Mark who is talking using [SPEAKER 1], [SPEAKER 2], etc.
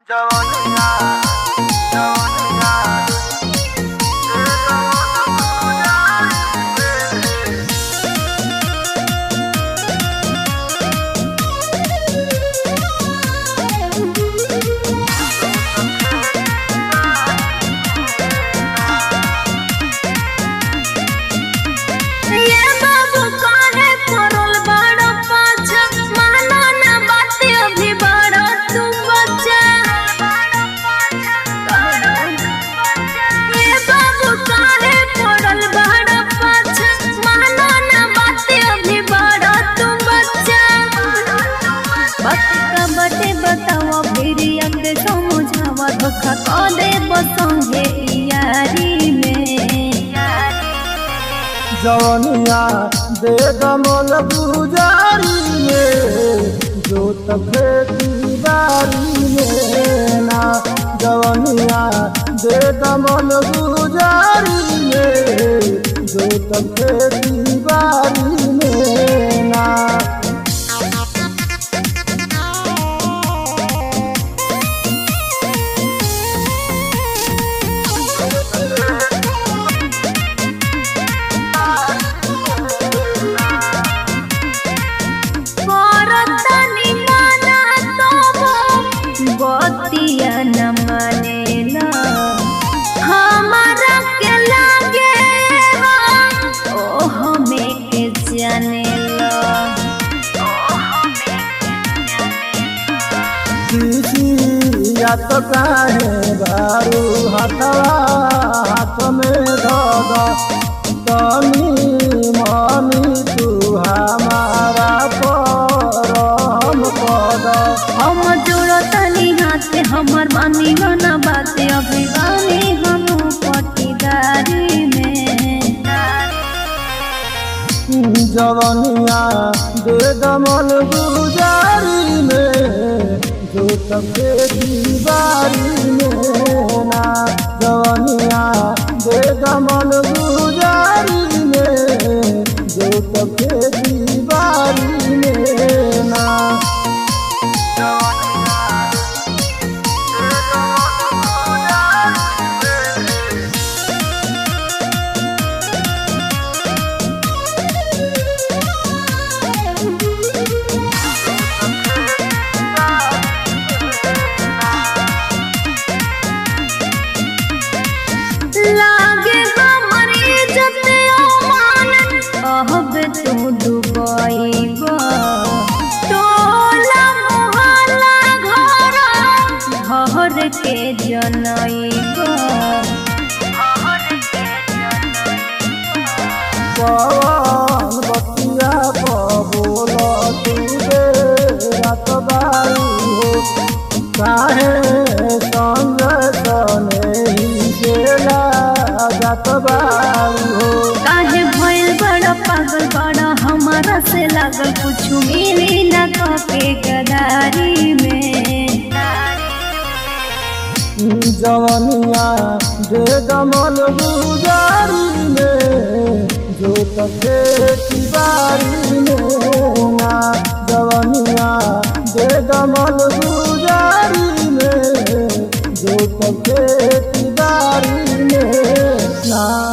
[SPEAKER 1] जवनिया जवनिया
[SPEAKER 2] ये बाबू काहे पड़ल बड़ पाछा मानो ना बात अभी बड़ तू बच्चा ये बाबू काहे पड़ल बड़ पाछा मानो ना बात अभी बड़ तू बच्चा बात का बटे बताओ फिर अंग समझावा धोखा को दे बसंगे यारी में
[SPEAKER 3] जवनिया दे दमल गुजारी में जो तफेती बारी में ना जवनिया दे दमल गुजारी में जो तफेती बारी में ना
[SPEAKER 2] करतनी माना तोबो बतिया न मानेला हमारा के लागे ओ हमें के जानेला
[SPEAKER 3] या तो काहे बारू हाथवा हाथ में धद तनी मनी तू हमारा परम पद
[SPEAKER 2] हम जोड़तनी हाथ हमर मानी ना बात अभी बानी हम पटीदारी में
[SPEAKER 3] जवनिया दे दमल गुजारी में जो तबे दीवारी में ना जवनिया दे दमल गुजारी में जो तबे दीवारी में ना
[SPEAKER 2] लागे हमर इज्जत अमान कहब तू डुबैबा टोला मोहल्ला घर घर के जनैबा
[SPEAKER 3] पवन बतिया बोल तू दे रात बारू हो काहे संग तने ही गेला जात बारू हो
[SPEAKER 2] काहे भइल बड़ा पागल बड़ा हमारा से लागल कुछ मिली ना के गदारी में
[SPEAKER 3] जवनिया दे दमल गुजारी में जो तके बारी में ना जवनिया दे दमल गुजारी में जो तके बारी में ना